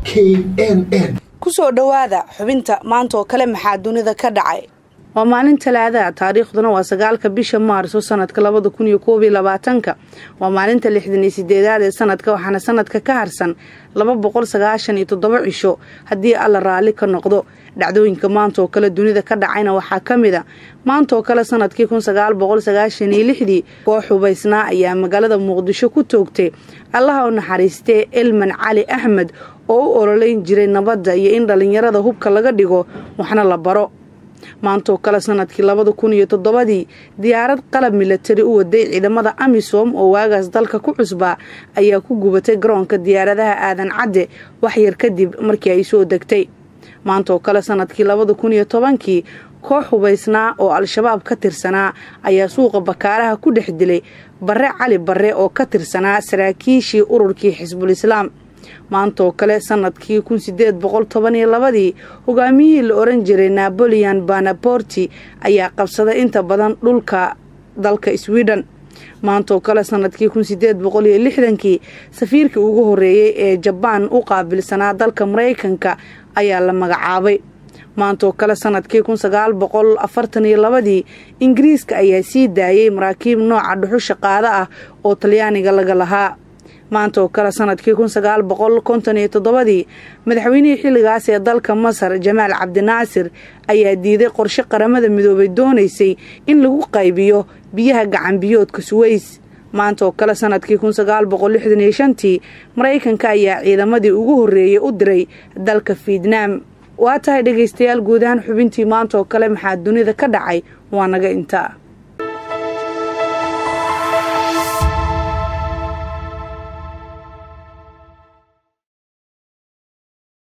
k n n kusoo dhowaada xubinta maanta oo kale maxaa dunida ka dhacay waa maalin talaadaha taariikhduna waa sagaalka bisha maarso sanadka labada kun iyo koob iyo labaatanka waa maalinta lixdan iyo sideedaad ee sanadka waxaana sanadka ka harsan laba boqol sagaashan iyo toddoba cisho haddii alla raalli ka noqdo dhacdooyinka maanta oo kale dunida ka dhacayna waxaa ka mid a maanta oo kale sanadkii kun sagaal boqol sagaashan iyo lixdii koox hubaysnaa ayaa magaalada muqdisho ku toogtay allaha u naxariistee elman cali axmed oo u ololeyn jiray nabadda iyo in dhallinyarada hubka laga dhigo waxna la baro maantaoo kale sanadkii labada kun iyo toddobadii diyaarad qalab milatari u waday ciidamada amisom oo waagaas dalka ku cusbaa ayaa ku gubatay garoonka diyaaradaha aadan cadde waxyar kadib markii ay soo degtay maanta oo kale sanadkii labada kun iyo tobankii koox hubaysnaa oo al-shabaab ka tirsanaa ayaa suuqa bakaaraha ku dhex dilay barre cali barre oo ka tirsanaa saraakiishii ururkii xisbul islaam maanta oo kale sanadkii kun sideed boqol toban iyo labadii hogaamiyihii la oran jiray naboleon banaborti ayaa qabsaday inta badan dhulka dalka sweden maanta oo kale sanadkii kun sideed boqol iyo lixdankii safiirkii ugu horeeyey ee jabaan u qaabilsanaa dalka maraykanka ayaa la magacaabay maanta oo kale sanadkii kun sagaal boqol afartan iyo labadii ingiriiska ayaa sii daayay maraakiib nooca dhuxusha qaado ah oo talyaaniga laga lahaa maanta oo kale sanadkii kun sagaal boqol konton iyo toddobadii madaxweynihii xilligaas ee dalka masar jamaal cabdinaasir ayaa diiday qorshe qaramada midoobay doonaysay in lagu qaybiyo biyaha gacanbiyoodka suweys maanta oo kale sanadkii kun sagaal boqol lixdan iyo shantii maraykanka ayaa ciidamadii ugu horreeyey u diray dalka fietnaam waa tahay dhegaystayaal guud ahaan xubintii maanta oo kale maxaa dunida ka dhacay waa naga intaa